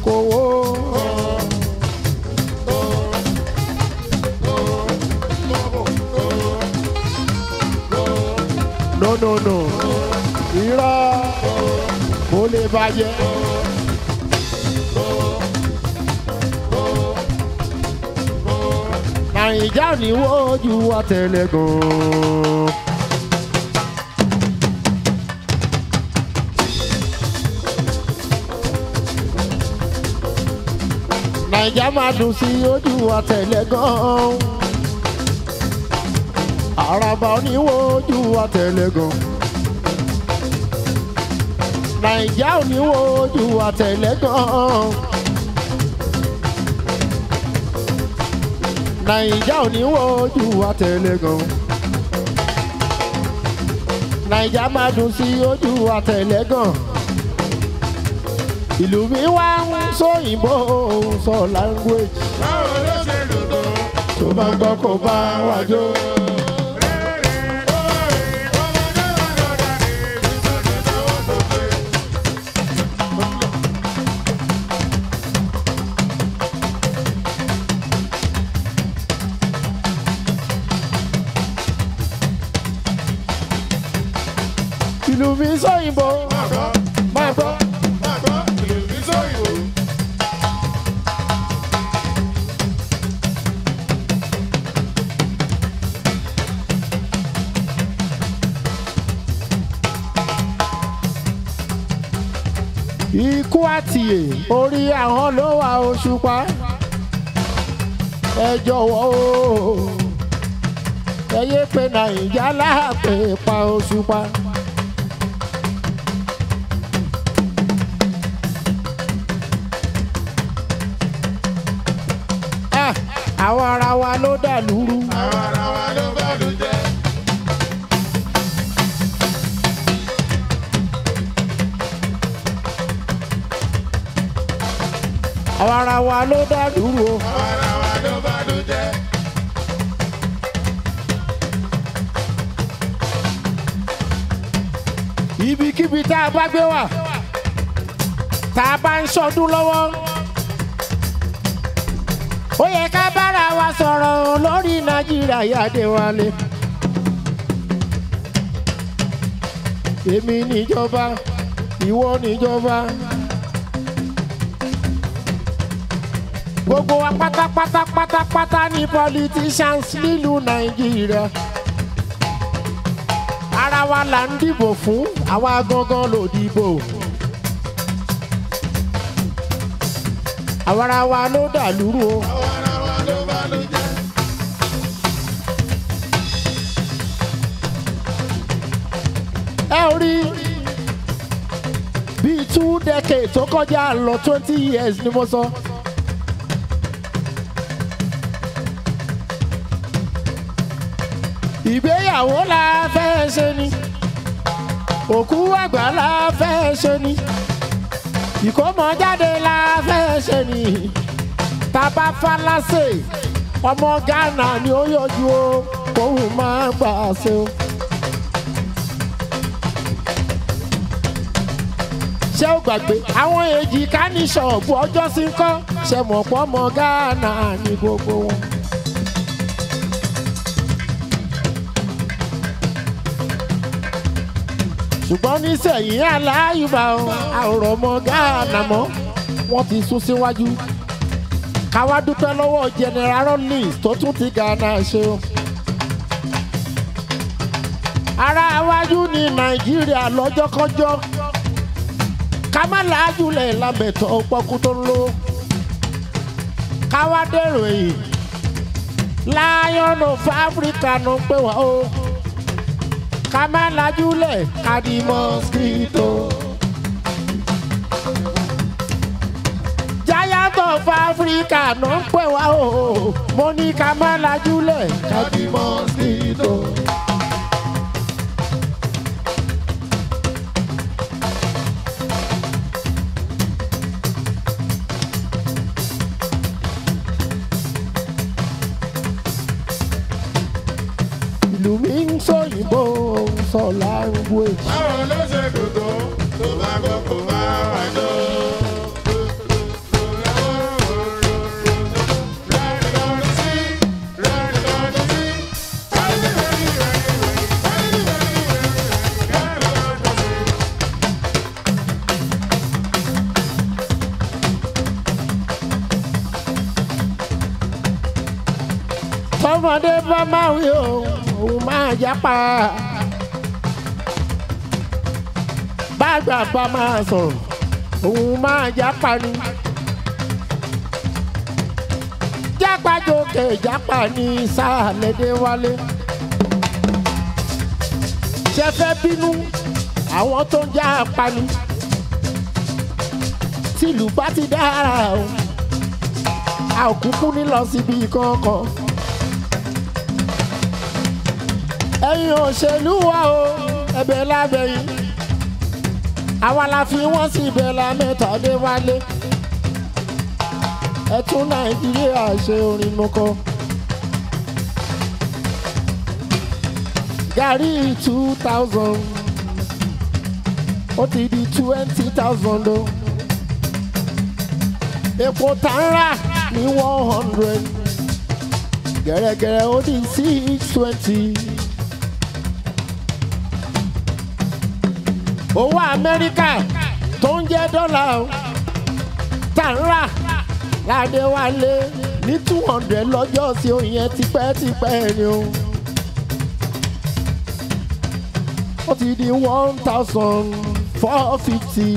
kówó. no no no irọ́ kò lè bàjẹ́. nàìjà ní wọ́jú àtẹlẹgùn. nàìjà máa dùn sí ojú àtẹlẹgùn. àràbà oníwòjú àtẹlẹgùn. nàìjà oníwòjú àtẹlẹgùn. nàìjà ò ní wojú àtẹlẹgàn nàìjà máa dùn sí ojú àtẹlẹgàn ìlú mi wá ń sóyìnbó sọ language báwo ló ṣe dùn tó. tó bá gbọ́ kó bá wà jó. ìlú mi sóyìnbó máa gbọ́. ikú àtìyè orí àwọn ló wà òṣùpá ẹ jọ̀wọ́ o ẹ yé pé nàìjà láàpẹ pa òṣùpá. Ah, àwọn ara wa ló dà lúrú. Àwọn ara wa ló bá lù jẹ́. àwọn ara wa ló dà lúrú o. Àwọn ara wa ló bá lù jẹ́. ibikíbi tá a bá gbé wà tá a bá ń ṣọdún lọ́wọ́ ó yẹ ká bára wa sọ̀rọ̀ lórí nàìjíríà yáde wálé. èmi níjọba ìwọ níjọba gbogbo wa pátápátá pátápátá ní politicians nílùú nàìjíríà ara wa là ń dìbò fún àwa gangan ló dìbò. àwa ara wa ló dà lúrú o. Àwọn ara wa ló bá lù jẹ́. ẹ ò rí bíi two decades tó kọjá lọ twenty years ni mo sọ. ìgbéyàwó la fẹ́ ṣe ni òkú àgbà la fẹ́ ṣe ni ìkómọjáde la fẹ́ ṣe ni tábà falase ọmọ ghana ni ó yọjú o kóhùn máa gbà ṣe o. ṣé ó gbàgbé àwọn èjì ká ní ṣọ̀bù ọjọ́ sí ń kọ́ ṣe mọ̀ pọ́ ọmọ ghana ní gbogbo wọn. ṣùgbọ́n nísẹ̀yìn aláyùbá àwòrán ọmọ ghana mọ́ wọ́n ti sún síwájú. káwá dúpẹ́ lọ́wọ́ general rollins tó tún ti ghana ṣe o. ara iwájú ní nàìjíríà lọ́jọ́kọ́jọ́ ká má làájúlẹ̀ lámẹ̀tọ́ pọ́kú tó ń lò. káwá dèrò èyí lion of africa ló ń pè wá o. ká má làájúlẹ̀ ká di mosquito. giant of africa ló ń pè wá o. mo ní ká má làájúlẹ̀ ká di mosquito. ìlú mi ń sọ̀yìnbó ń sọ language. Báwo ló ṣe dùn tó. Tó bá gbọ́ kó bá wà jó. bọ́mọdé bá máa wí o òun máa jápa bàgbà bá máa sọ̀rọ̀ òun máa jápa ni jápa jókè jápa ní sàlẹ̀dẹ̀ wálé ṣe fẹ́ bínú àwọn tó ń jápa ni tìlú bá ti dára o a ò kúkú ní lọ síbi kankan. ẹ̀yin òṣèlú wa o ẹ̀bẹ̀ lábẹ́yìn àwa la fi wọ́n sí ibẹ̀ la mẹ́ta dé wálé ẹ tún nàìjíríà ṣe orin mọ́kọ́. gàrí two thousand ó ti di twenty thousand o epo tá ń rà ní one hundred gẹ̀rẹ́gẹ̀rẹ́ ó di six twenty. owó amẹ́ríkà tó ń jẹ́ dọ́là o tá ń rà láde wálé ní two hundred lọ́jọ́ sí òun yẹn tipẹ́tipẹ́ ni o. ó ti di one thousand four fifty.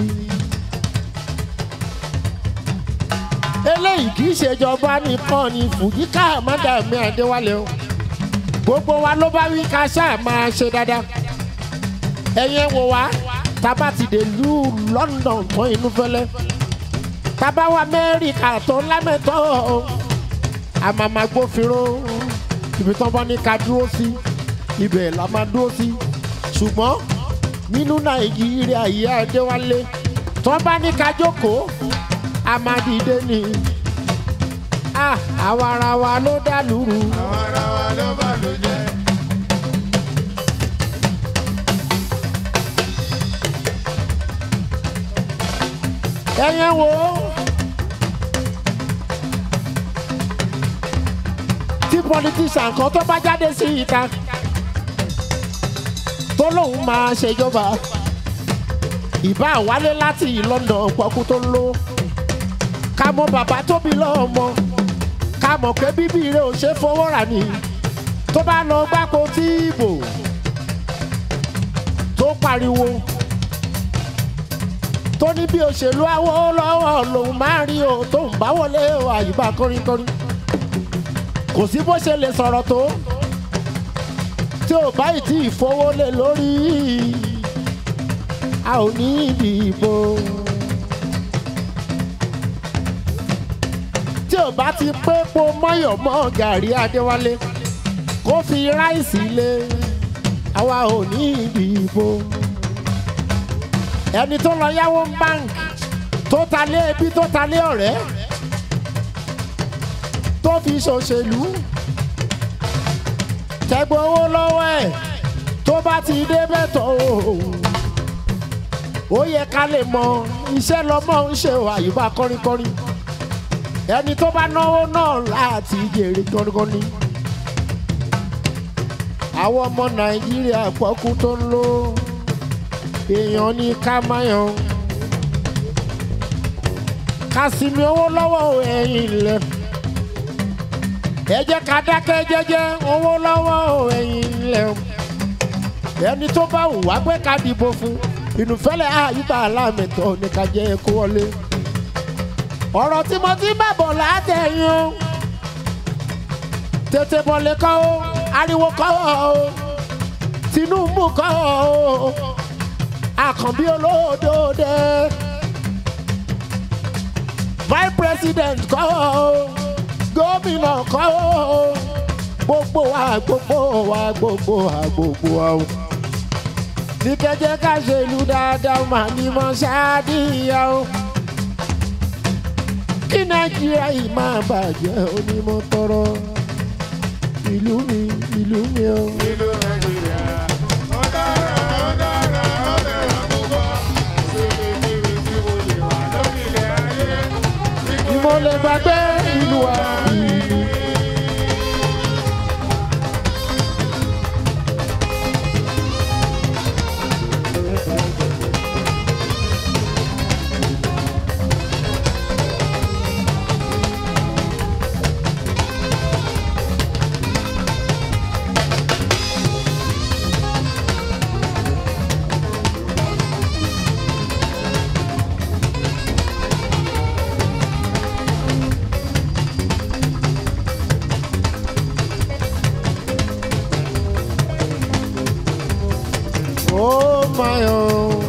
eléyìí kì í ṣèjọba nìkan ni fùjíkà mádàmí àdéwálé o gbogbo wa ló bá wí ká ṣáà máa ṣe dáadáa ẹ̀yin wò wá tábà ti dé lù London tán inú fẹ́lẹ́ tábà wá Amẹ́ríkà tó lámẹ́tọ́ àmàmà gbófinró ibi tán bá ní ká dúró sí ibẹ̀ la máa dúró sí ṣùgbọ́n nínú Nàìjíríà yìí àdéwálé tán bá ní ká jókòó amadide ni ah àwa ara wa ló dá lùrù àwọn ara wa ló bá ló jẹ́. ẹyẹn wo tí politician kan tó bá jáde sí ìta tó lóun máa ṣèjọba ìbá wálé láti London pọkú tó ń lò ká mọ bàbá tóbi lọ́mọ ká mọ̀ pé bíbí rẹ̀ ò ṣe fowó rà ní tó bá lọ gbáko tí ìbò tó pariwo tó ní bí òṣèlú awó lọ́wọ́ lòun máa rí o tó ń bá wọlé o àyíbá kọrinkọrin kò sí bó ṣe lè sọ̀rọ̀ tó tí ò bá ì tí ì fowó lé lórí a ò ní ìdìbò. tí ò bá ti pé po mọ́yọ̀ mọ́ gàrí adéwálé kó fi ráìsì lé àwa ò ní ìdìbò. ẹni tó lọ yáwó báńkì tó ta lé ẹbí tó ta lé ọ̀rẹ́ tó fi ṣòṣèlú tẹgbẹ́ owó lọ́wọ́ ẹ̀ tó bá ti débẹ̀ tó ó yẹ ká lè mọ iṣẹ́ lọ́mọ ń ṣe àyùbá kọ́rínkọ́rín ẹni tó bá náwó náà láti jèrè gangan ni. àwọn ọmọ nàìjíríà pọ́kú tó ń lò èèyàn ní ká máyàn. ká sinmi owó lọ́wọ́ ẹ̀yìn ilẹ̀. ẹ jẹ́ ká dákẹ́ jẹ́jẹ́ owó lọ́wọ́ ẹ̀yìn ilẹ̀. ẹni tó bá wù wá pé ká dìbò fún ìnùfẹ́lẹ́ àyíká aláàmẹ̀tọ́ ní ká jẹ́ kó wọlé ọ̀rọ̀ tí mo ti bá bọ̀ látẹ̀yìn o tètè bọ̀lẹ̀ kọ́ o ariwo kọ́ o Tinubu kọ́ o Àkànbí olódòdè vice president kọ́ o gómìnà kọ́ o gbogbo wa gbogbo wa gbogbo wa gbogbo wa o ní kẹjẹ ká ṣe ìlú dáadáa mà ní mọ ṣáàdìyà o kí nàìjíríà yìí máa bàjẹ́ onímọ̀ tọrọ ìlú mi ìlú mi o. ìlú nàìjíríà ó dára ó dára ó bẹ̀rẹ̀ púpọ̀ síbikíbi tí mo lè wà lórílẹ̀ ayé. ìmọ̀ lè gbàgbé ìlú wa ìlú. my oh.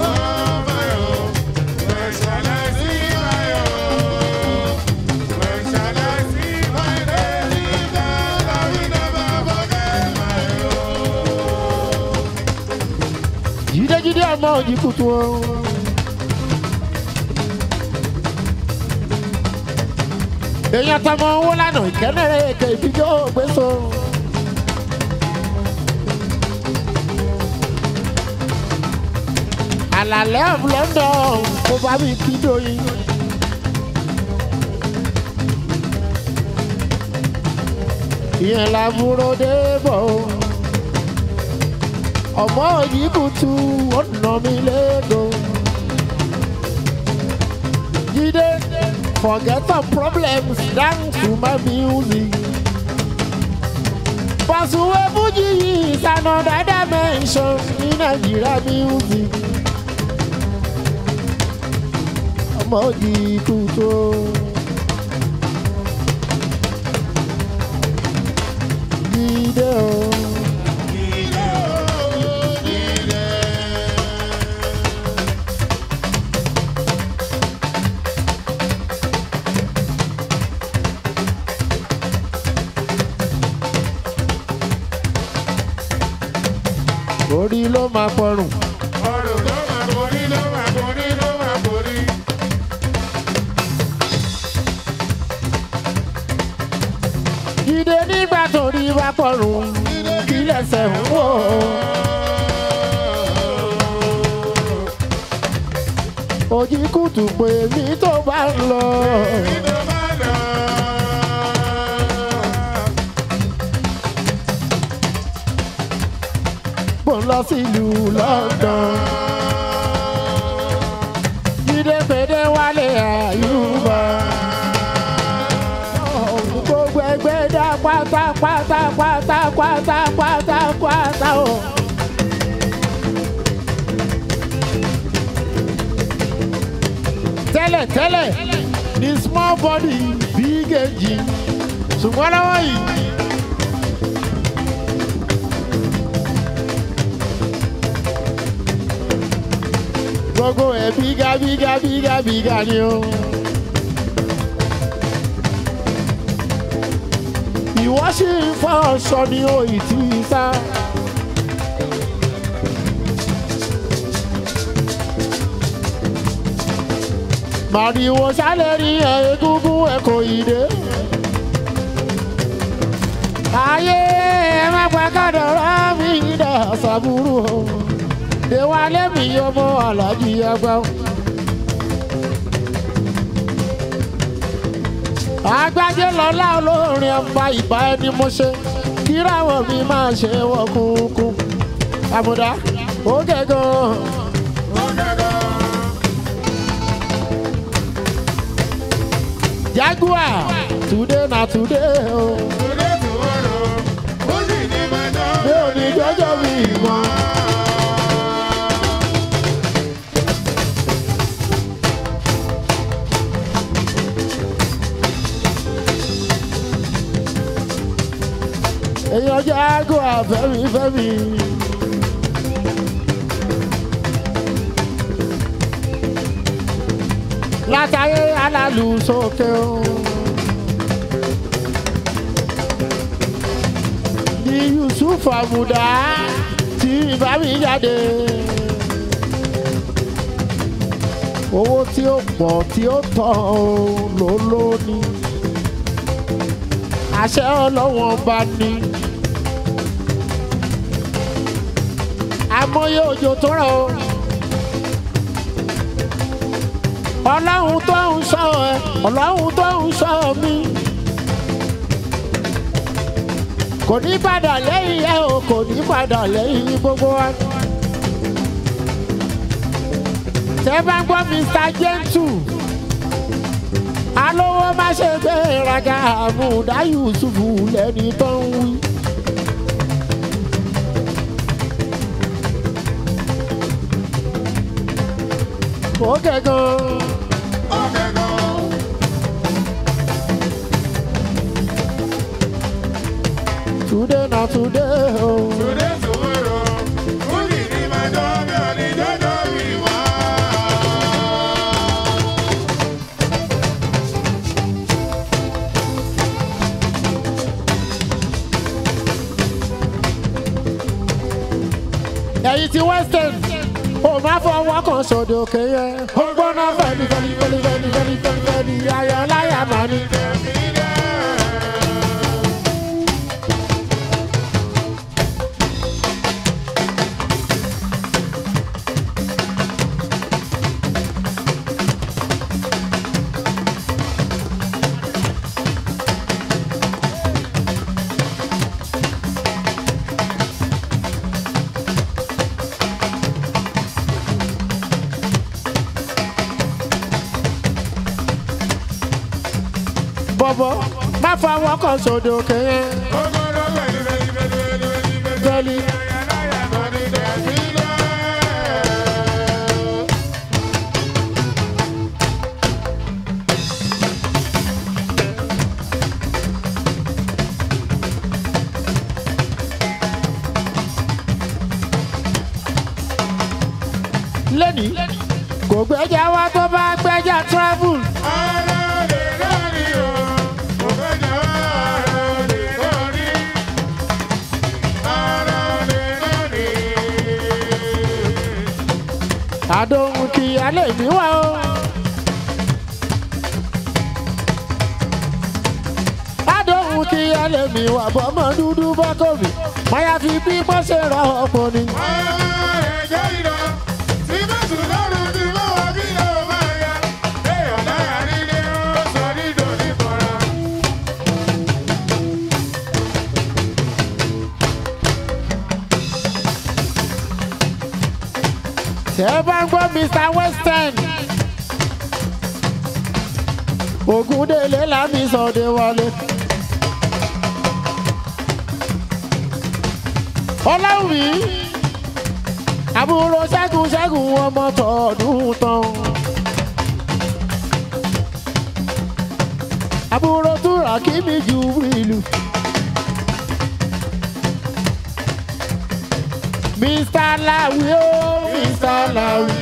jídéjídé ọmọ òjì kùtù o. èèyàn tọmọ owó lánàá ìkẹ́nẹ́rẹ́ èké ìbíjọ́ gbèsò. àlàlẹ́ of London kó bá mi kí dóyin. ìyẹn làbúrò dé bọ̀ o ọmọ yìí kùtù ọ̀nà mi lẹ́gọ̀. Jídé forget some problems dance to my music. Pàṣùwẹ̀ Fújì yìí is another dimension ní Nàìjíríà music. Ọmọ yìí kùtù o. Jídé o. orí ló máa pọrùn. Jídé nígbà tó rí bá pọrùn kí lẹ́sẹ̀ ń wò ó. Òjì kùtù pé mi tó bá ń lọ. Bó ń lọ sílùú London. Jídé pédé wálé àyùbá. Gbogbo ẹgbẹ́ dá pátápátá pátápátá pátápátá o. Tẹ́lẹ̀ tẹ́lẹ̀ ní small body big engine. Ṣùgbọ́n lọ́wọ́ yìí. gbogbo ẹ̀ bíga bíga bíga bíga ni o. ìwọ sì ń fọ ọsọ ní òyì tí ì sá. màrìwò sálẹ̀ rí ẹ̀ egúngún ẹ̀ kò yí dé. ayé ẹ má pa kádàrá mi dà sàbúrò o ìwálé mi ọmọ alájí ẹgbẹ́. agbájé lọ́lá olórin ọba ìbá ẹni mo ṣe kíráwọ̀ mi máa ṣe wọ́n kúnkún. àbùdá ó gẹ̀gàn. jaguar today na today o. mi ò ní jọjọ́ mi mọ́. èèyàn jẹ́ àgọ́ àfẹ́mi fẹ́mi. látàrí alálù sókè o. ní Yusuf Àmùdá tí bá mi jáde. owó tí ó pọ̀ tí ó tọ̀ ló lóní. àṣẹ ọlọ́wọ́n bá ní. àmọye òjò tó rọ̀ o. ọlọ́run tó ń sọ ẹ ọlọ́run tó ń sọ mí. kò ní padà lẹ́yìn ẹ o kò ní padà lẹ́yìn gbogbo wa. tẹ́ bá ń gbọ́ Mr. Gentle alówó má ṣe gbé raga àmúdá Yusufu lẹ́ni tó ń wí. ó gẹ̀gàn. Today na today o. Today tomorrow, Fuji ni my job, your ni job. ẹ̀yin ti western ò má fọwọ́ kan sódò òkè yẹn ó gbóná fẹ́ni fẹ́ni fẹ́ni fẹ́ni fẹ́ni fẹ́ni fẹ́ni ayọ̀ láyà máa ní. bọ̀bọ̀ má fọwọ́ kan sódò òkè yẹn fẹ́ni. lẹ́ni kò gbẹ́jà wá tó bá gbẹ́jà travel. àdóhùn kì í alẹ́ mi wá o. àdóhùn kì í alẹ́ mi wá bọ́mọ dúdú bọ́kọ̀ mi máyà fi bí wọ́n ṣe rọ ọ̀pọ̀ ni. tẹ́ ẹ bá ń gbọ́ mr western ògúndélé lámì sọ̀dẹ̀ wọlé. ọlọ́wì àbúrò ṣẹ́gun ṣẹ́gun ọmọ tọ̀ọ̀dún tán. àbúrò túra kí mi ju ìlú. mr lawi o mr lawi.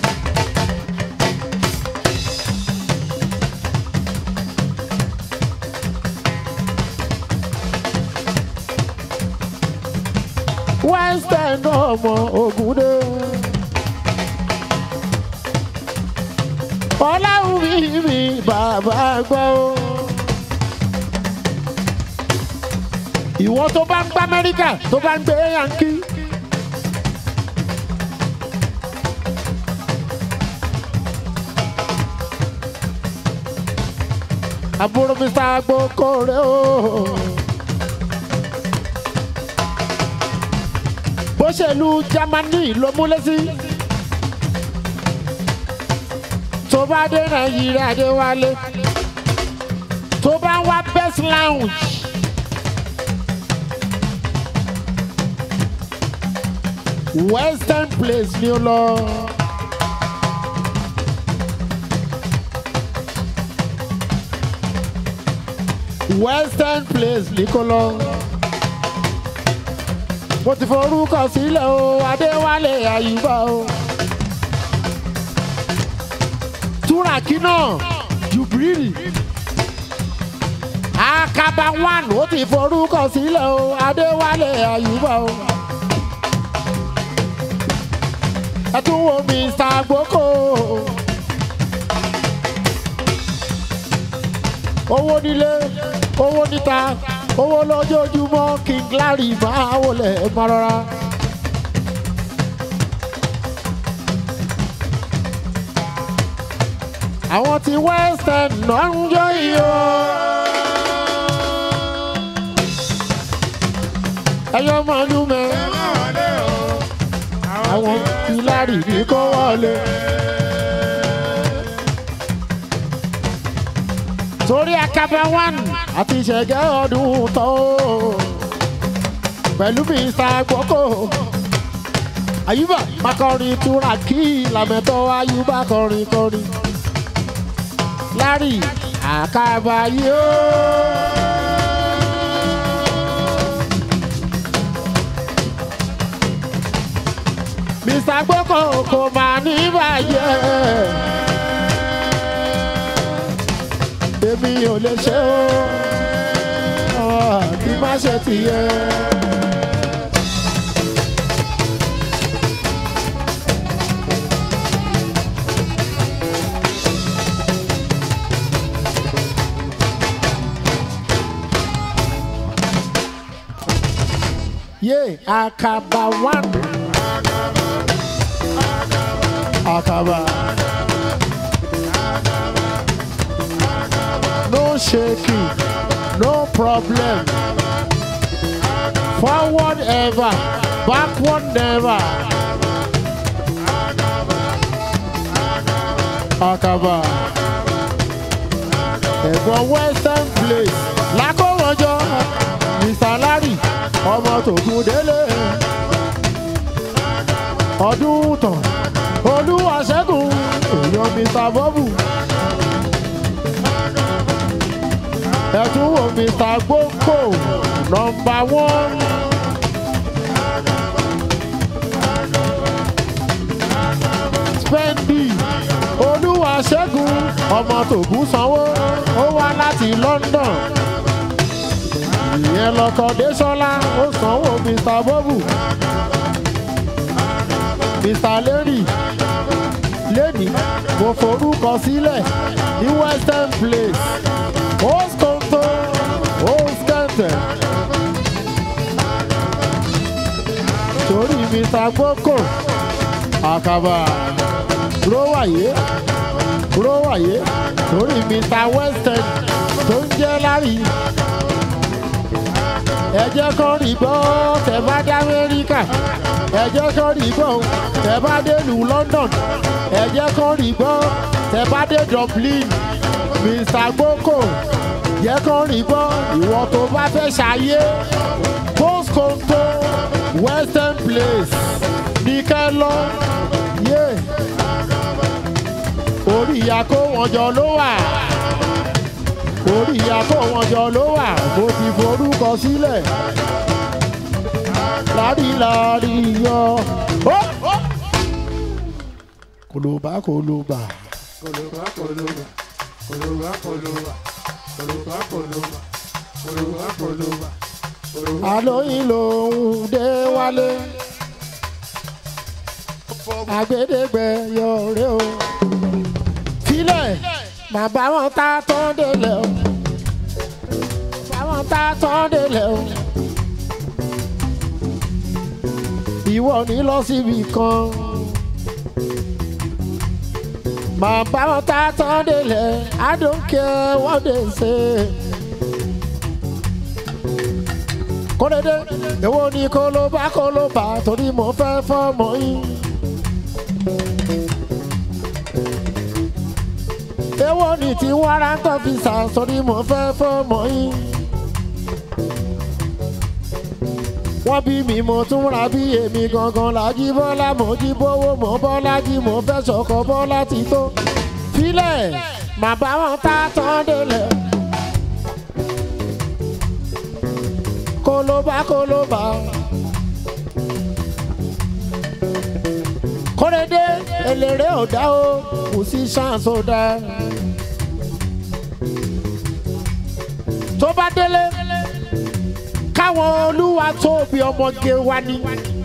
western ọmọ ògúndé. ọláwùmí mi bàbá gbọ́. ìwọ tó bá ń gbá amẹ́ríkà tó bá ń gbé yankí. àbúrò mi sá gbókò rẹ o. bó ṣe lu Jámánì ló múlẹ̀ sí. tó bá dé Nàìjíríà dé wálé. tó bá ń wá best lounge. western place ni ó lọ. western place ní kó lọ. mo ti forúkọ sílẹ̀ o adéwálé àyùbá o. túràkì náà jùbírì. akaba one ó ti forúkọ sílẹ̀ o adéwálé àyùbá o. ẹ tún wo mr gboko. owó nílé owó níta owó lójoojúmọ́ king larry máa wọlé máa rọra. àwọn ti western náà ń jó iyọ̀. ẹyọ mọ́nú mẹ́ àwọn ti larry ní kó wọlé. torí akaba one àti ìṣẹ̀gẹ́ ọdún tó pẹ̀lú mr gboko ayuba makọrin túra kí lamẹ́tọ́ ayuba kọrin kọrin larry akaba yóò. mr gboko kò máa ní bàjẹ́ èmi ò lè ṣe ó kí má ṣe tìyẹ. yé àkàbà one. àkàbà. no shaking no problem forward ever backward never. àkàbà. ẹ̀gbọ́n western place lákòwọ́jọ́ mr larry ọmọ tògùn délé ọdún tán olúwa ṣẹ́gun èèyàn mr bọ́bù ẹ̀tún wo mr gboko nọmba one. spendi olúwa ṣẹ́gun ọmọ tògùn sanwó ó wá láti london ìyẹn lọkọ désọlá ó sanwó mr bọ́bù mr larry lẹ́ni mo forúkọ sílẹ̀ ní western place oskonto oskente torí mr gboko àkàbà róòwàyé róòwàyé torí mr western tó ń jẹ́ lárí ẹ jẹ́ kán rí gbọ́ tẹ bá dé amẹ́ríkà ẹ jẹ́ kán rí gbọ́ tẹ bá dé lu london ẹ jẹ́ kán rí gbọ́ tẹ bá dé dublin mr gboko jẹ́ kán rí gbọ́ ìwọ tó bá fẹ́ ṣayé postconto western place ní kẹ́ lọ yé orí ìyá kó wọn jọ ló wà orí ìyá kó wọn jọ ló wà mo ti forúkọ sílẹ̀ lárílárí yọ. Ó, ó. kòlóbá kòlóbá Koloba, koloba, koloba, koloba, koloba, koloba, koloba, koloba, koloba. àlóyìn lòún dé wálé àgbédégbé yọrẹ o filẹ̀ mà bá wọn ta tán délẹ̀ o bá wọn ta tán délẹ̀ o ìwọ ní lọ síbi kan mà bá wọn ta tán délẹ̀ I don't care what they say. kódédé èwo ni kólóbá kólóbá torí mo fẹ́ fọ́mọ yín. èwo ni tí wàrà ń tọ́ fi sà torí mo fẹ́ fọ́mọ yín. wọ́n bí mi mo tún ra bí èmi gangan lájí bọ́lá mo jí bówó mo bọ́lá jí mo fẹ́ sọ̀kọ̀ bọ́lá ti tó. filẹ̀ màbá wọn tá tán délẹ̀. kólóbá kólóbá. kórèdé eléré ọ̀dá o kò sí ṣáàṣì ọ̀dá. tó bá délé káwọn olúwa tóbi ọmọge wa ní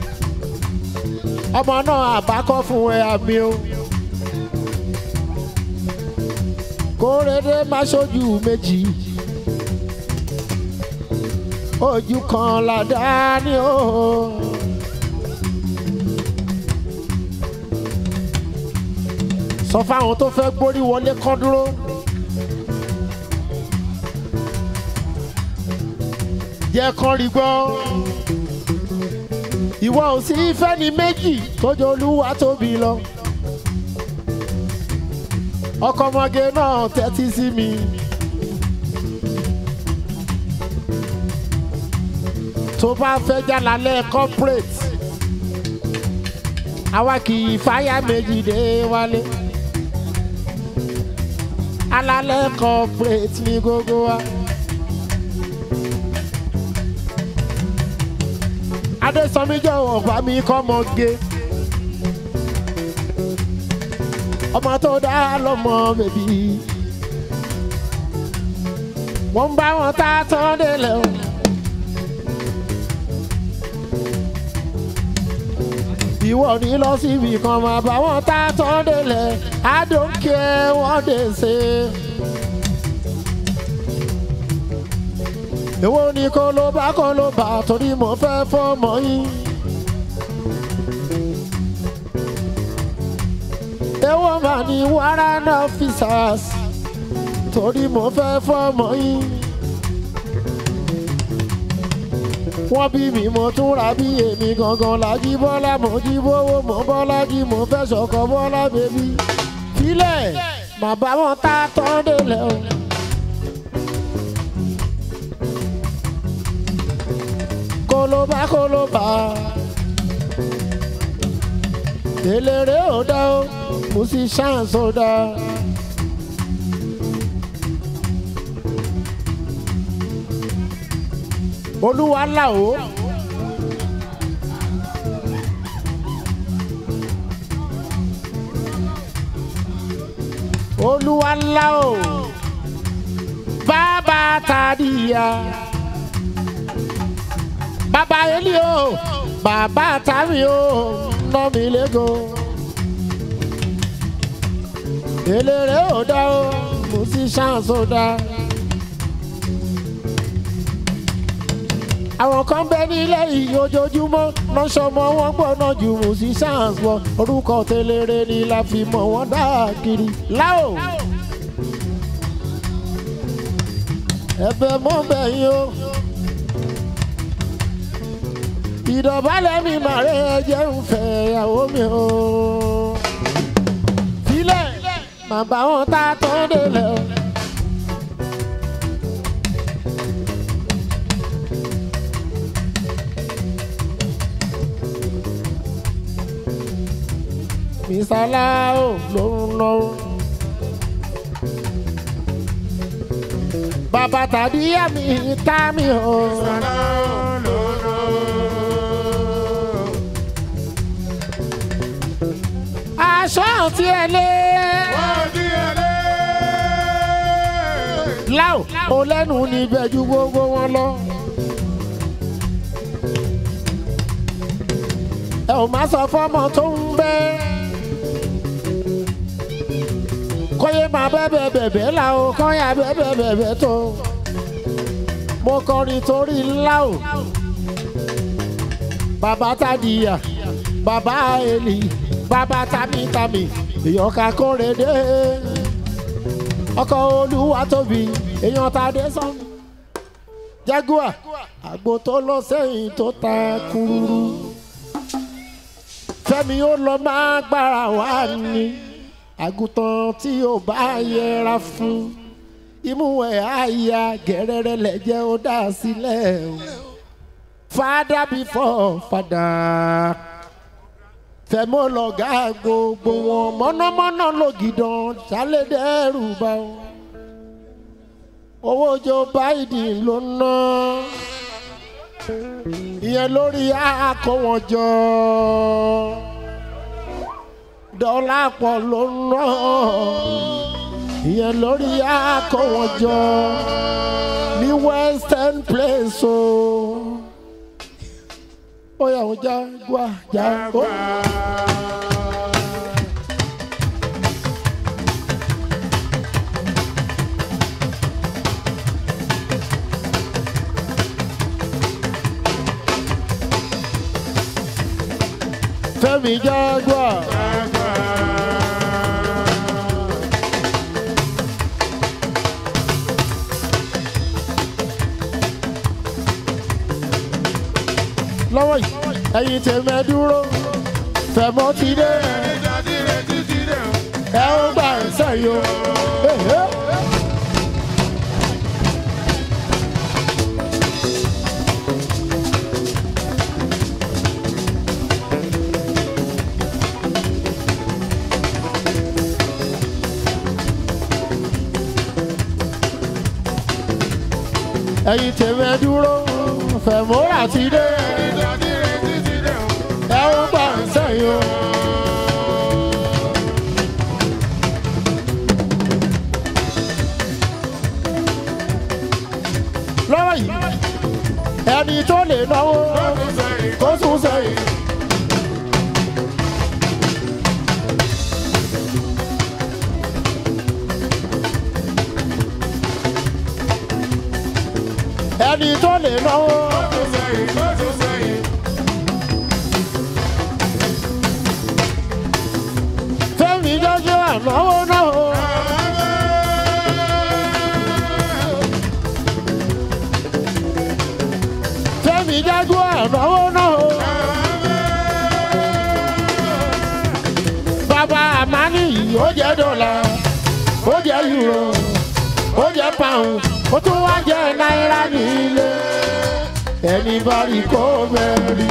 ọmọ náà àbákọ́ fún ẹ àmì o. kórèdé má ṣojú méjì ojú kan ládá ní o. sọ fáwọn tó fẹ́ gbórí wọlé kán dúró. jẹ́ kán rí gbọ́. ìwọ ò sí fẹ́ni méjì tójú olúwa tóbi lọ. ọkọ ọmọge náà tẹ́tí sí mi. tó bá fẹ́ jálálẹ̀ corporate àwa kì í fáyà méjì dé wálé alálẹ̀ corporate ní gbogbo wa. adésọmí jọ̀wọ́ bá mi kọ́ mọ gé ọmọ tó dá lọ́mọ bèbí wọ́n ń bá wọn tá a tán délẹ̀ o. ìwọ ní lọ síbi kan máa bá wọn tá a tán délẹ̀ I don't care what they say. èwo ni kó ló bá kó ló bá torí mo fẹ́ fọ́mọ yín. èwo mà ní warrant officers torí mo fẹ́ fọ́mọ yín. wọ́n bí mi mo tún ra bí èmi gangan lájí bọ́lá mo jí bówó mo bọ́lá jí mo fẹ́ sọ̀kọ̀ bọ́lá bèbí. filẹ̀ mà bá wọn tá tán délẹ̀ o. kólóbá kólóbá eléré ò dá o musicians ò dá. olúwa là ó. olúwa là ó. bàbá tàdíyà. bàbá eli o bàbá tàmí o ná mi lẹ́gọ̀. eléré ò dá o musicians ò dá. àwọn kan bẹ nílẹ̀ yìí ojoojúmọ́ lọ́sọ̀mọ́ wọn gbọ́nà ju musicians wọ orúkọ tẹlẹrẹ ni la fi mọ̀ wọ́n dáàkiri. láò ẹ̀bẹ̀ mọ́ bẹ̀yìn o ìdọ̀bálẹ̀ mi màrẹ́ ẹ̀jẹ̀ ń fẹ́ ìyàwó mi o. filẹ̀ màbá wọn tá a tán délẹ̀ o. Mr. Lao ló ń lọ. Bàbá tàbí àmì ká mi o. Aṣọ àti ẹlẹ́. Lao ò lẹ́nu níbẹ̀ ju gbogbo wọn lọ. Ẹ ò má sọ fọ́mọ tó ń bẹ́ẹ̀ kọ́yé máa bẹ́bẹ̀ bẹ̀bẹ̀ la o kọ́yà bẹ́bẹ̀ bẹ̀bẹ̀ tó. mo kọrin torí ńlá o. bàbá tàdíyà bàbá èlì bàbá tamítàmì èèyàn ká kóre dé. ọkọ̀ olúwa tóbi èèyàn ta dé sàn. jaguar àgbo tó lọ sẹ́yìn tó ta kúrúrú. fẹ́mi ó lọ máa gbára wá ní àgùntàn tí ò bá yẹra fún imú ẹ̀ àyà gẹ̀rẹ́rẹ́ lẹ́jẹ̀ ó dá sílẹ̀ o father before father fẹ̀mọ́ lọ́gá gbogbo wọn mọ́nàmọ́ná lògìdàn ṣàlédẹ́rù bá o owó Joe Biden ló ná ìyẹn lórí àkọ́wọ́n jọ dọ́là pọ̀ ló ń ná ìyẹn lórí àkọ́wọ́jọ ní western place o. ó yà wọ́n já gbà já ó. Fẹ́mi Jaguar. lọ́wọ́ yìí ẹ̀yin tèmi ẹ dúró fẹ̀mọ́ ti dé ẹ ó gbà ń sẹ́yìn o. ẹ̀yin tèmi ẹ dúró fẹ̀mọ́ àti dé ẹ ó gbà ń sẹ́yìn o. lọ́wọ́ yìí ẹni tó lè náwó kó sún sẹ́yìn. ẹni tó lè náwó. tó sẹ́yìn tó tó sẹ́yìn. fẹ́mi jọjọ ànáwó náà. fẹ́mi jọjọ ànáwó náà. bàbá àmánì yìí ó jẹ́ dọ́là ó jẹ́ euro ó jẹ́ pound ó tún wá jẹ́ náírà nílé ẹni bá rí kó mẹ́rin.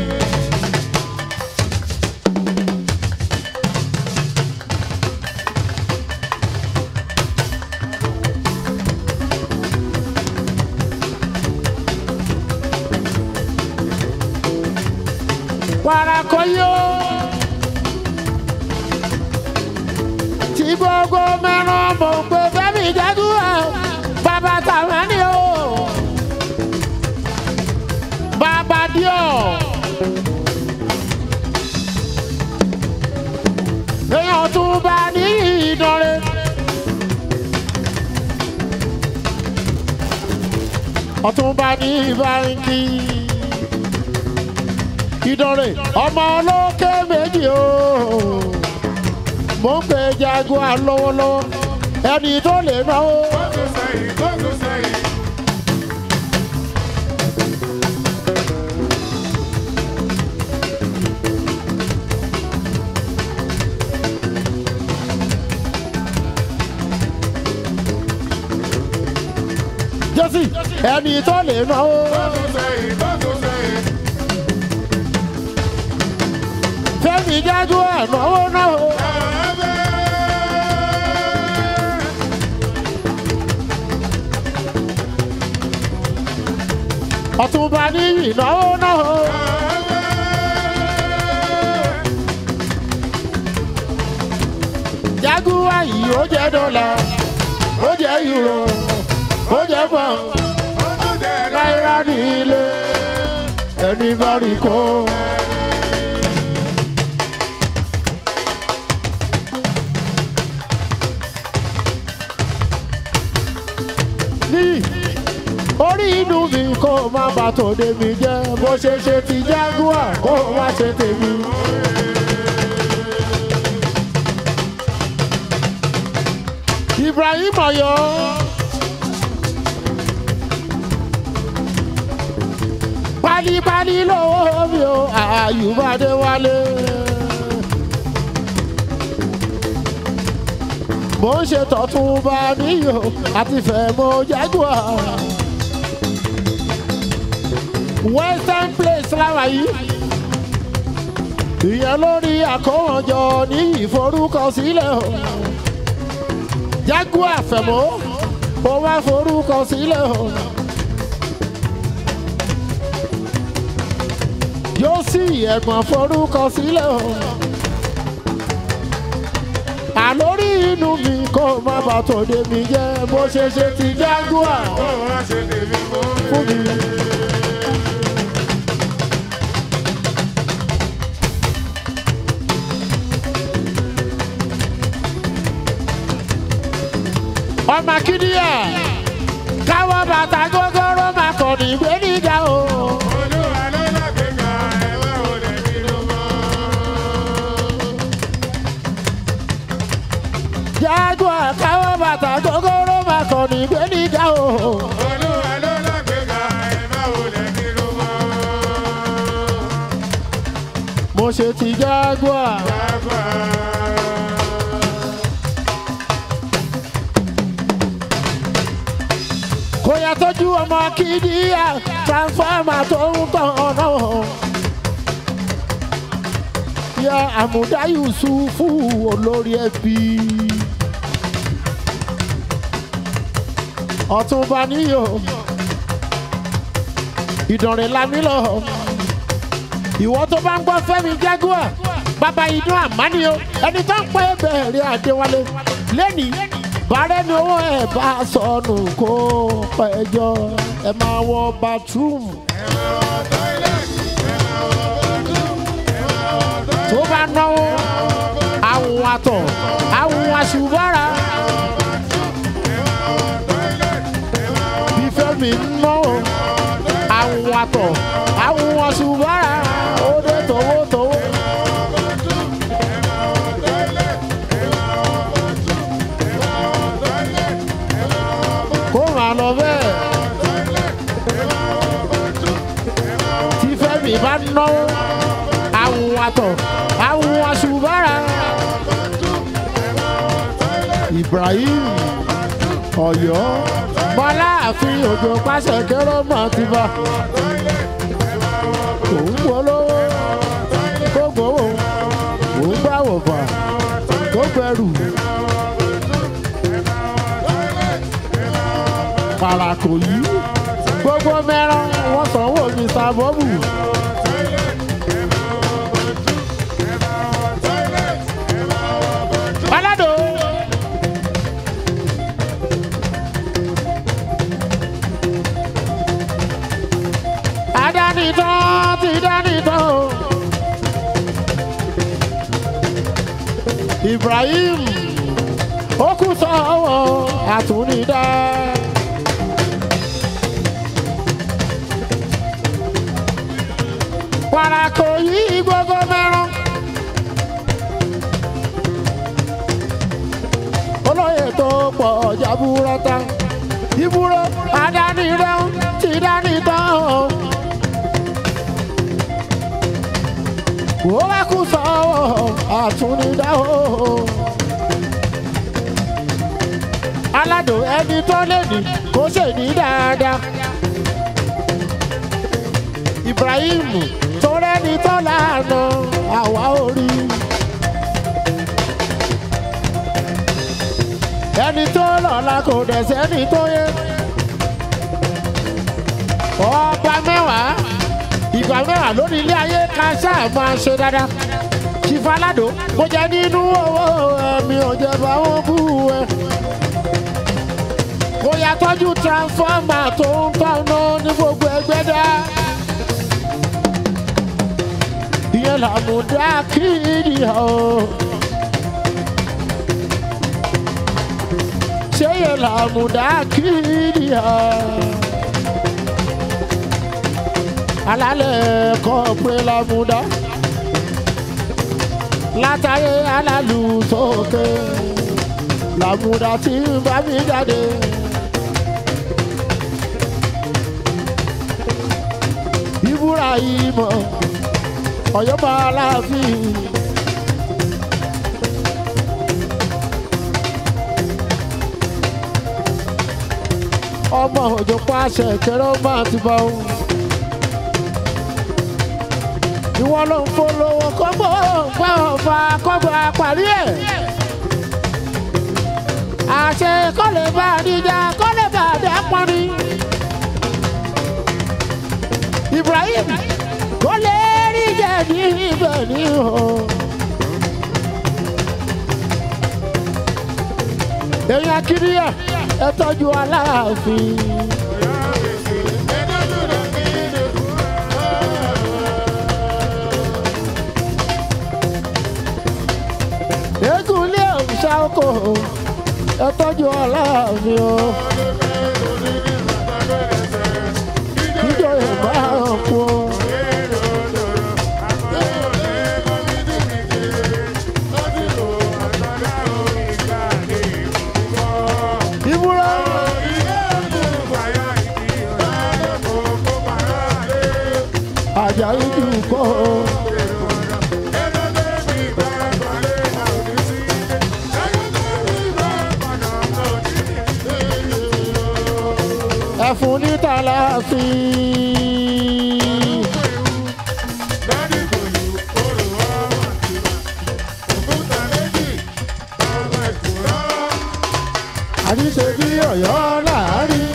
Warakoyo. Tí gbogbo mẹ́ràn mọ̀ pé Fẹ́mi jẹ́jú ẹ̀ bàbá tàwọn ni o. Bàbá díọ̀. Èèyàn tún bá ní ìdánrẹ́. Ọ̀túnba ní báńkì ìdánrè ọmọ olókè méjì o mò ń pe jaguar lọ́wọ́lọ́wọ́ ẹni tó lè náwó tó tó sẹ́yìn tó tó sẹ́yìn. jésì ẹni tó lè náwó tó tó sẹ́yìn tó tó sẹ́yìn. fẹ́mi jaguar náwó náwó ọ̀túnba ní ìnáwó náwó jaguar yìí ó jẹ́ dọ́là ó jẹ́ euro ó jẹ́ pound. náírà nílé ẹni bá rí kó. ní orí inú mi kó má bà tòde mi jẹ́ bó ṣe ṣe ti jaguar kó má ṣe tèmi. Ibrahim Ọ̀yọ́. pálípálí lówó mi ò àyùbádé wálé. mo ń ṣe tọ̀tún bá níyò àti fẹ̀mọ́ jaguar. western place láwa yìí. ìyẹn lórí àkówọ̀njọ ní ìforúkọsílẹ̀ o. jaguar fẹ̀mọ́ ó wá forúkọsílẹ̀ o. yóò sì ẹ̀gbọ́n forúkọ sílẹ̀ o. àlórí inú mi kó má bà tòde mi jẹ́ bó ṣe ṣe ti jaguar Ó wá ṣe tèmi fún mi. fún mi. ọmọ akíndíyà káwọ́ bàtà gógóró máa kọ̀ ní ìgbéníjà o. Olúwa ló lágbèéká ẹ̀wá òde kí ló mọ́. jaguar káwọ́ bàtà gógóró máa kọ̀ ní ìgbéníjà o. Olúwa ló lágbèéká ẹ̀wá òde kí ló mọ́. mo ṣe ti jaguar. Jaguar. kò yà tọ́jú ọmọ kìdíyà transformer tó ń tàn ọ̀nà. ya àmúdá yusufu olórí ẹbí. ọ̀túnba níyò ìdànrè lámìlọ. ìwọ tó bá ń gbọ́ fẹ́mi jaguar bàbá idun àmánì o ẹni tó ń pẹ́ bẹ̀rẹ̀ àdéwálé lẹ́nìí bàárẹ̀ ni owó ẹ̀ bá sọnù kó pẹ́jọ́ ẹ máa wọ bathroom tó bá náwó àwọn àtọ̀ àwọn àṣùbọ́ra bí fẹ́mi ń náwó àtọ̀ àwọn wọn ṣùgbọ́n òde tòwótòwó. kó máa lọ bẹ́ẹ̀ tí fẹ́mi bá náwó àwọn àtọ̀ àwọn wọn ṣùgbọ́n ibrahim ọ̀yọ́ bọ́lá àfin òjò pàṣẹ kéré mọ́ ti bá òun polówó tó gbowó òun gbàwò fà tó gbẹrù. Parako yìí gbogbo mẹ́rán wọ́n sanwó Mr. Bọ́bù. Balado. Adánitán ti dánitán o. Ibrahim ó kú sọ́wọ́ àtúnidá. Parako yìí gbogbo mẹ́rán. olóyè tó pọ̀ jaburata ìbúrò adánirẹ́ ti dánitán o. ó wá kú sọ́wọ́ àtúnidá o. aládùn ẹni tó lè ní kó ṣe ní dáadáa. Ibrahim tó rẹ́ni tó lànà àwa orí. ẹni tó lọ́la kò dẹ̀ sẹ́ni tó yẹ. ọba mẹ́wàá ìgbà mẹ́wàá lórí ilé ayé ká ṣáà máa ṣe dáadáa. ṣìfàládò mo jẹ nínú owó ẹ̀mí ọ̀jẹ̀ bá wọn bú ẹ. kò yà tọ́jú transformer tó ń tọ́nà ní gbogbo ẹgbẹ́ dá. ìyẹn làmúdá kí ni ọ̀. ṣeye làmúdá kiri ha. alálẹ̀ kọ́ pé làmúdá látàyé alálù sókè làmúdá tí ń bá mi jáde. ìbúra yìí mọ̀ ọ̀yọ́ máa láàfin. ọmọ òjò pàṣẹ kẹrẹ ó máa ti bá òun. ìwọ ló ń polówó kọ́gbọ́ gbọ́ ọ̀fà kọ́gbọ́ àparí ẹ̀. àṣẹ kọ́ lè bá àdíjà kọ́ lè bá àdá pọ́nrí. Ibrahim kò lè rí jẹ ní ibẹ̀ ní o. èèyàn kiri ẹ̀ ẹ tọ́jú aláàfin. eégún ilé òòṣà oko ẹ tọ́jú aláàfin o. ìjọ ìbá ọ̀pọ̀. ìbúra àjàyí jù kọ́. ẹ̀fún ní tàlàfin. àdìsẹ́ bí ọ̀yọ́ láàárín.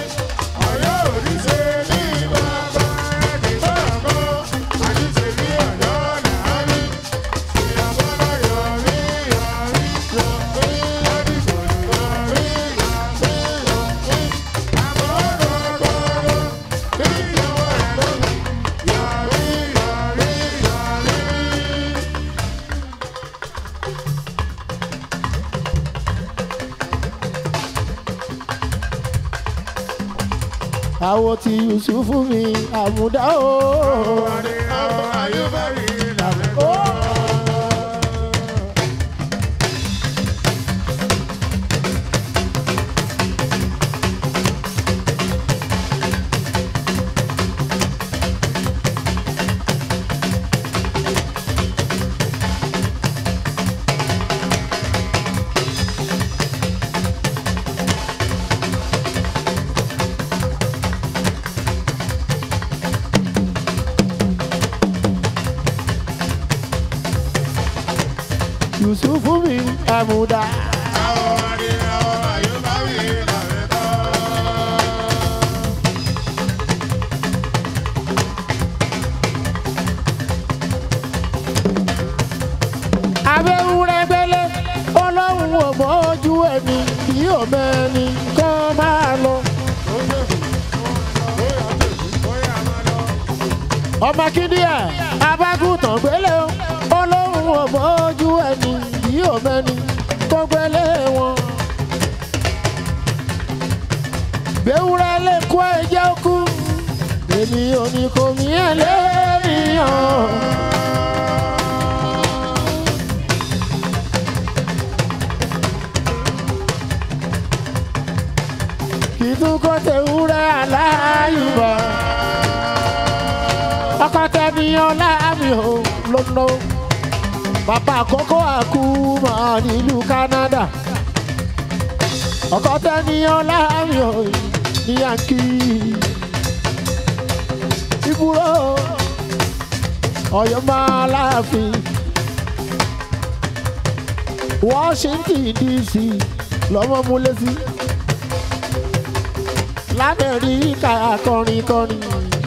àwọn tí yusufu mi àmúdá o. Ó. yusufu mi àmúdá. abẹ́wúrẹ́ gbélé ọlọ́run ò mọ ojú ẹni kì í ò mẹ́ni kọ́ máa lọ. ọmọ kíndíà abágùntàn gbélé o ọlọ́run ò mọ ojú ẹni kì í ò mẹ́ni kọ́ gbélé wọn. gbéwúrẹ́ lè kó ẹjẹ́ kú èmi ò ní kò mí ẹ̀ lẹ́nìyàn. kìtúkọ̀ tẹ̀wúrẹ́ aláyùbá. ọkọ̀ tẹ̀míyàn láàmì ò lọ́nà. bàbá àkọ́kọ́ àkúmọ̀ nílùú Canada. ọkọ̀ tẹ̀míyàn láàmì ò ní yankí. ìbúrò ọ̀yọ́ máa láàfin. Washington DC lọ́mọ múlẹ̀ sí lamẹ́ríkà kọrin kọrin.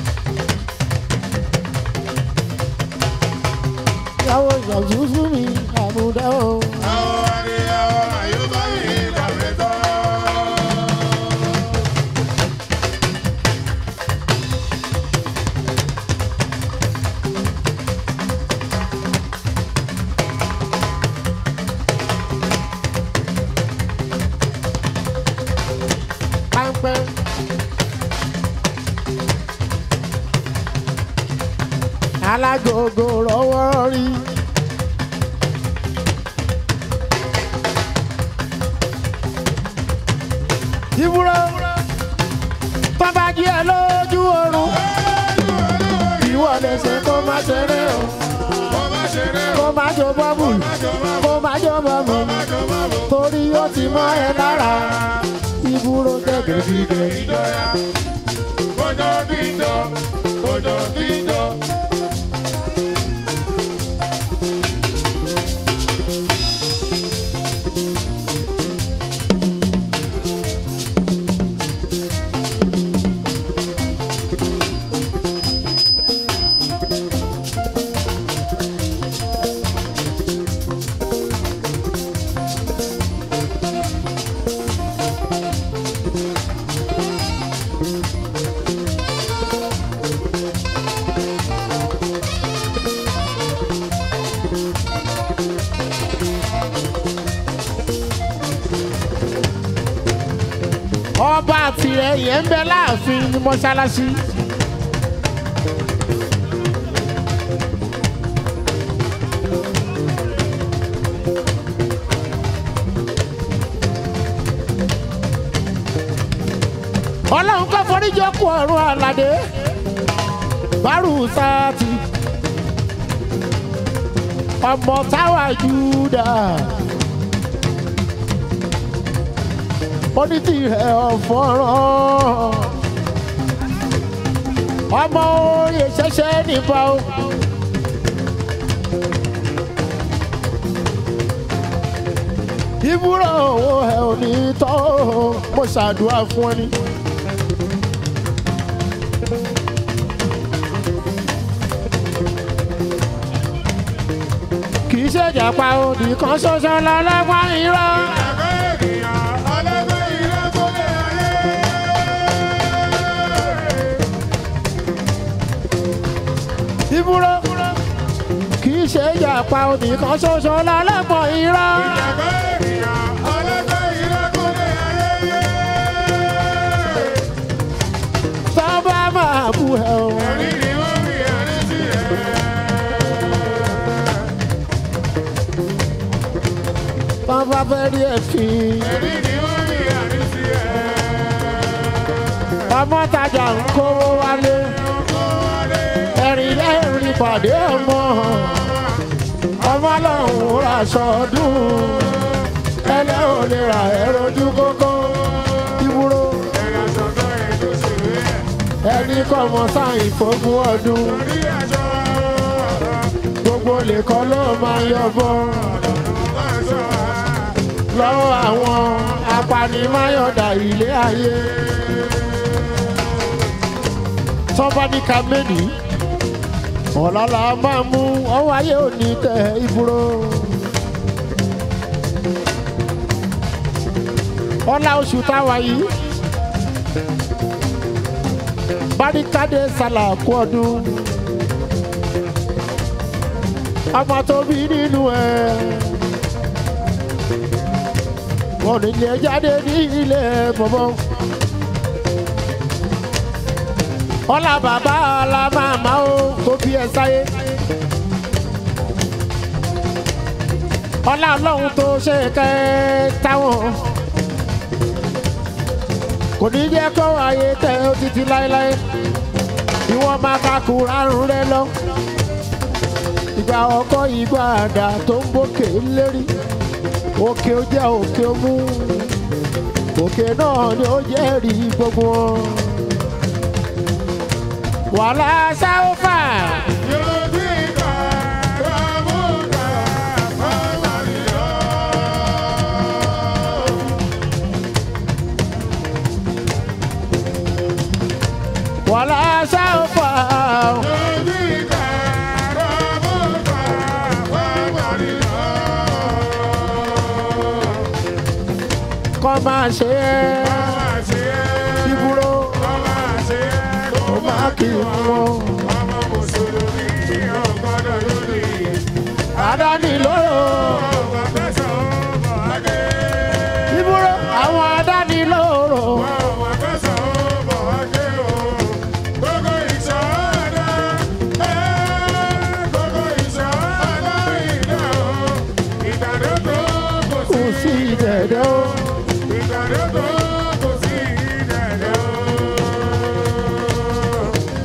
Yàwó ìyàwó fún mi àmúdá o. Páńpẹ́. Alágògò rọ́wọ́ rí. Ìbúrò bàbá jí ẹ lójú oorun. Ìwọ lè ṣe kó má ṣeré o. Kó má jó bọ́ọ̀bù. Kó má jó bọ́ọ̀bù. Torí ó ti mọ́ ẹ lára. Ìbúrò gẹ́gẹ́ bí gẹ́gẹ́. ọba tirẹ̀ yẹn ń bẹ láàfin ní mọ́ṣáláṣí. ọlọ́run kọ́ foríjọ kú ọ̀run àlàdé bárù sáàtì ọmọ táwa júdà onítìrẹ ọ̀fọ́rán ọmọ oyè ṣẹ̀ṣẹ̀ nípa o. ìbúrò owó ẹ ò ní tọ́ o, mo ṣàdúrà fún ẹ ní. kì í ṣèjàpá òdì kan ṣoṣo lọ́lọ́gbọ́n irọ́. ìbúrò kì í ṣèjàpá òdì kan ṣoṣo lọ́lọ́gbọ́n irọ́. fẹ́ rí ẹ̀fín. Èmi ni wọ́n ní àrísí ẹ̀. ọmọ tajà ń kówó wálé ẹ̀rìn lẹ́rìn pàdé ọmọ ọmọ lọ́hùn ra sọdún ẹlẹ́ ò lè ra ẹ̀rọjú kókó ìwúrò Ẹ̀rọ sọ̀tọ̀ ẹ̀ tó ṣe wé ẹ̀. ẹni kọ́ mọ sáyìn fógún ọdún Orí aṣọ gbogbo lè kọ́ ló máa yọbọ aṣọ lọ́wọ́ àwọn apanimáyọ̀dà ilé ayé tọ́ba ní ká méjì ọ̀làlà máa mú ọwọ́ ayé òní tẹ ìbúrò. ọlá oṣù táwa yìí barikade sálà kú ọdún ọmọ tó bí nínú ẹ wọn ní ilé jáde ní ilé bọ̀bọ̀ ọlá bàbá ọlá màmá o tó bí ẹ sáyé ọlá ọlọ́run tó ṣe kẹ́ táwọn kò ní jẹ́ kó ayé tẹ̀ ó títí láéláé ìwọ́n máa ka kúrárùn rẹ lọ ìgbà ọkọ ìgbà àdá tó ń bókè lérí òkè ó jẹ́ òkè ó mú òkè náà ni ó jẹ́ rí gbogbo wọn. wàhálà sáwọ́fà yóò bí ìgbà rọ́mú gbà ọmọ nìyọ́. wàhálà sáwọ́fà Yóò bí ìgbà rọ́mú gbà ọmọ nìyọ́. kọ́ máa ṣe é Ọmọ àṣẹ ẹ̀. ìbúrò Ọmọ àṣẹ ẹ̀ kò ó máa kì í wọn. ọmọ mùsùlùmí ọgbọ́dọ̀ lórí. àdáni lóró